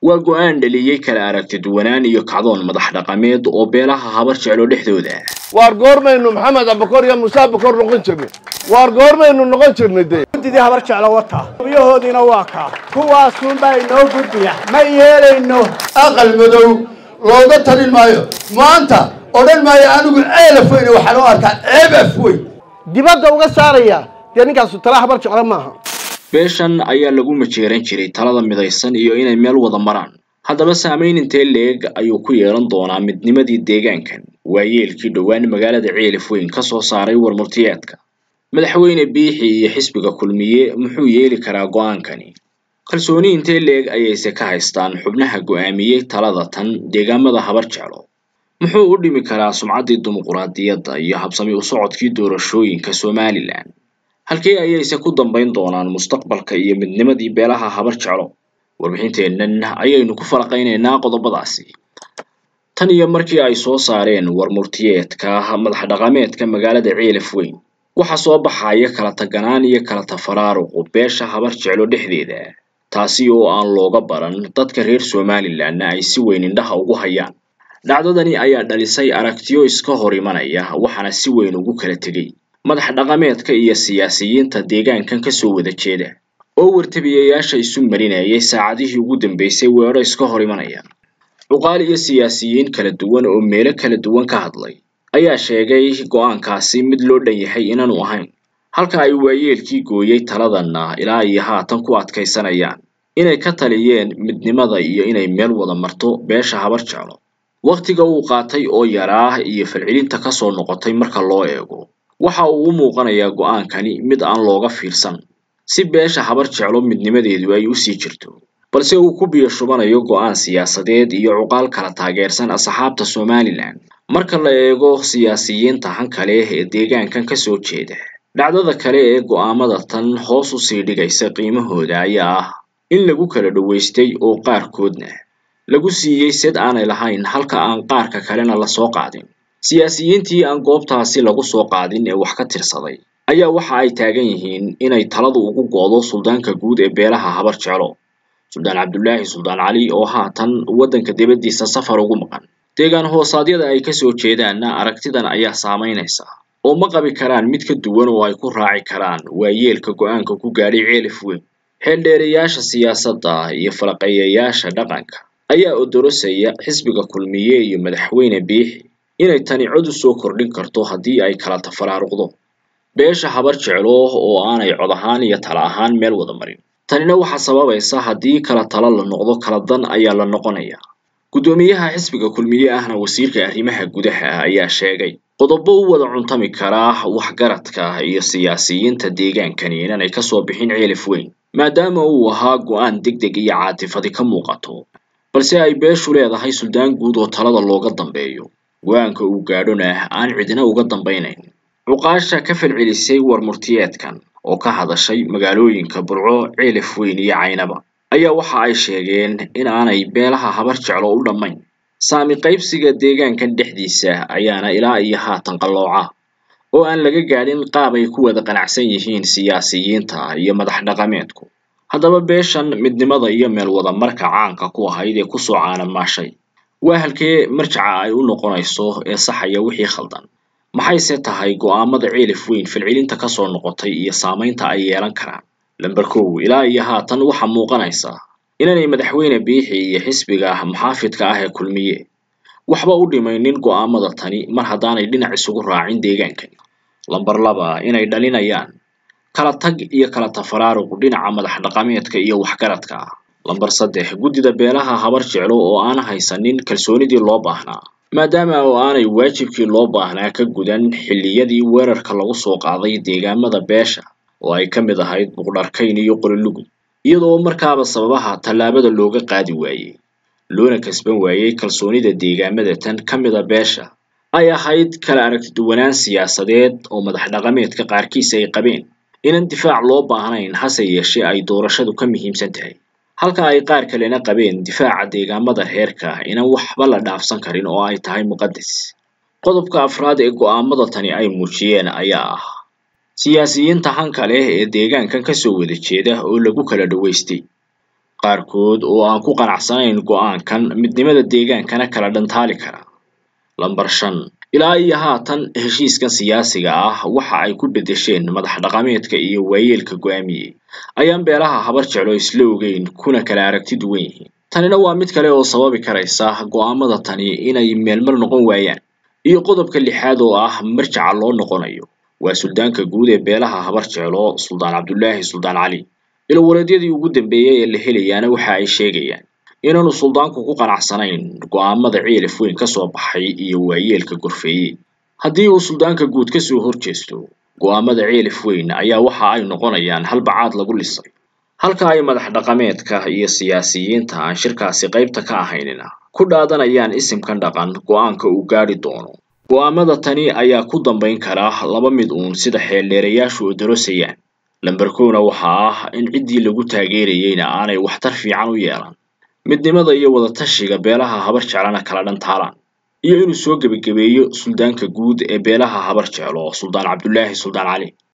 waa go'aan dhaliyey kala aragti duwanaan iyo kacdoon madax dhaqameed oo beelaha habar jeclo dhexdooda ah waar goormaynu maxamed abakor iyo muuse abakor noqon jirnay waar goormaynu noqon jirnay dee guddidii habar jeclo wata biyahoodiina waa kaa kuwaasuunbaa inoo gudbiya ma yeelayno aqal madow looga talin maayo maanta odhan maayo anigu ceelaf weyne waxaan u arkaa ceebaf weyn dibadda uga saaraya dee ninkaasu tala habar jeclo maaha beeshan ayaa lagu majeeran jiray talada midaysan iyo inay meel wada maraan haddaba saamayn intee leeg ayuu ku yeelan doonaa midnimadii deegaankan waayeelkii dhowaan magaalada ceelif weyn ka soo saaray warmurtiyeedka madaxweyne biixi iyo xisbiga kulmiye muxuu yeeli karaa go'aankani kalsooni intee leeg ayayse ka haystaan xubnaha go'aamiyey talada tan deegaamada habar jeclo muxuu u dhimi karaa sumcaddii dimuquraadiyadda iyo habsami u socodkii doorashooyinka somalilan halkee ayayse ku dambayn doonaan mustaqbalka iyo midnimadii beelaha habar jeclo warbixinteennan ayaynu ku falaqaynaynaa qodobadaasi tan iyo markii ay soo saareen warmurtiyeedka madax dhaqameedka magaalada ceelaf weyn waxaa soo baxaya kala taganaan iyo kala tafaraaruqu beesha habar jeclo dhexdeeda taasi oo aan looga baran dadka reer somalilanna ay si weyn indhaha ugu hayaan dhacdadani ayaa dhalisay aragtiyo iska hor imanaya waxaana si weyn ugu kala tegey madax dhaqameedka iyo siyaasiyiinta deegaankan kasoo wada jeeda oo wartabiyayaasha isu marinayay saacadihii ugu dambeysay weedho iska hor imanaya cuqaal iyo siyaasiyiin kala duwan oo meelo kala duwan ka hadlay ayaa sheegay go'aankaasi mid loo dhan yahay inaanu ahayn halka ay waayeelkii gooyey taladanna ilaa iyo haatan ku adkaysanayaan inay ka taliyeen midnimada iyo inay meel wada marto beesha habar jeclo wakhtiga uu qaatay oo yaraa iyo falcelinta kasoo noqotay marka loo eego waxa uu u muuqanayaa go'aankani mid aan looga fiirsan si beesha habar jeclo midnimadeedu ay usii jirto balse uu ku biyo shubanayo go'aan siyaasadeed iyo cuqaal kala taageersan asxaabta somalilan marka la eego siyaasiyiinta hanka leh ee deegaankan kasoo jeeda dhacdada kale ee go'aamada tan hoos usii dhigaysa qiimahooda ayaa ah in lagu kala dhowaystay oo qaarkoodna lagu siiyey sed aanay lahayn halka aan qaarka kalena lasoo qaadin siyaasiyiintii aan goobtaasi lagu soo qaadin ee wax ka tirsaday ayaa waxa ay taagan yihiin inay taladu ugu go'do suldaanka guud ee beelaha habar jeclo suldaan cabdulaahi suldaan cali oo haatan waddanka dibaddiisa safar ugu maqan deegaan hoosaadyada ay kasoo jeedaanna aragtidan ayaa saamaynaysa oo ma qabi karaan mid ka duwan oo ay ku raaci karaan waayeelka go'aanka ku gaadhay ceelif weyn xeeldheerayaasha siyaasadda iyo falaqeeyayaasha dhaqanka ayaa odorosaya xisbiga kulmiye iyo madaxweyne biixi inay tani cod u soo kordhin karto haddii ay kala tafaraaruqdo beesha habar jeclo oo aanay cod ahaan iyo tala ahaan meel wada marin tanina waxaa sababaysa haddii kala talo la noqdo kala dan ayaa la noqonaya guddoomiyaha xisbiga kulmiye ahna wasiirka arrimaha gudaha ayaa sheegay qodobo u wada cuntami karaa waxgaradka iyo siyaasiyiinta deegaankani inanay kasoo bixin ceelif weyn maadaama uu ahaa go'aan deg deg iyo caatifadi ka muuqato balse ay beeshu leedahay suldaan guud oo talada looga dambeeyo go-aanka uu gaadhona aan cidina uga dambaynayn cuqaasha ka falcelisay warmurtiyeedkan oo ka hadashay magaalooyinka burco ceelif weyn iyo caynaba ayaa waxa ay sheegeen in aanay beelaha habar jeclo u dhammayn saami qaybsiga deegaankan dhexdiisa ayaana ilaa iyo haatan qallooca oo aan laga gaadhin qaab ay ku wada qanacsan yihiin siyaasiyiinta iyo madax dhaqameedku haddaba beeshan midnimada iyo meel wada marka caanka ku ahayd ee kusoo caanamaashay waa halkee marjaca ay u noqonayso ee saxaya wixii khaldan maxayse tahay go'aamada ceelif weyn falcelinta kasoo noqotay iyo saamaynta ay yeelan karaan lamber kow ilaa iyo haatan waxaa muuqanaysa inaanay madaxweyne biixi iyo xisbiga muxaafidka ah ee kulmiye waxba u dhimaynin go'aamada tani mar haddaanay dhinac isugu raacin deegaankani lamber laba inay dhalinayaan kala tag iyo kala tafaraaruq dhinaca madax dhaqameedka iyo waxgaradka ah lamber saddex guddida beelaha habar jeclo oo aan haysanin kalsoonidii loo baahnaa maadaama oo aanay waajibkii loo baahnaa ka gudan xilliyadii weerarka lagu soo qaaday deegaamada beesha oo ay ka mid ahayd buqdharkayn iyo qorilugud iyadoo markaaba sababaha tallaabada looga qaadi waayey loona kasban waayey kalsoonida deegaamada tan ka mida beesha ay ahayd kala aragtiduwanaan siyaasadeed oo madax dhaqameedka qaarkiis ay qabeen inaan difaac loo baahnayn hase yeeshee ay doorashadu ka muhiimsan tahay halka ay qaar kalena qabeen difaaca deegaamada reerka inaan waxba la dhaafsan karin oo ay tahay muqadas qodobka afraad ee go'aamada tani ay muujiyeen ayaa ah siyaasiyiinta hanka leh ee deegaankan kasoo wada jeeda oo lagu kala dhawaystay qaarkood oo aan ku qanacsanayn go'aankan midnimada deegaankana kala dhantaali kara lambar shan ilaa iyo haatan heshiiskan siyaasiga ah waxa ay ku bedesheen madax dhaqameedka iyo waayeelka go'aamiyey ayaan beelaha habar jeclo isla ogeyn kuna kala aragti duwan yihiin tanina waa mid kale oo sababi karaysa go'aamada tani inay meelmar noqon waayaan iyo qodobka lixaad oo ah marjaca loo noqonayo waa suldaanka guud ee beelaha habar jeclo suldaan cabdulaahi suldaan cali ilowaleedyadii ugu dambeeyey ee la helayaana waxa ay sheegayaan inaanu suldaanku ku qanacsanayn go'aamada ciilif weyn ka soo baxay iyo waayeelka gorfeeye haddii uu suldaanka guud ka soo horjeesto go'aamada ciilif weyn ayaa waxa ay noqonayaan halbacaad lagu lisay halka ay madax dhaqameedka iyo siyaasiyiinta aan shirkaasi qaybta ka ahaynina ku dhaadanayaan isimkan dhaqan go'aanka uu gaadhi doono go'aamada tani ayaa ku dambayn kara laba mid uun sida xeeldheerayaashu odorosayaan lamber kowna waxaa ah in ciddii lagu taageerayeyna aanay waxtar fiican u yeelan midnimada iyo wadatashiga beelaha habar jeclana kala dhantaalaan iyo inuu soo gebagabeeyo suldaanka guud ee beelaha habar jeclo suldaan cabdulaahi suldaan cali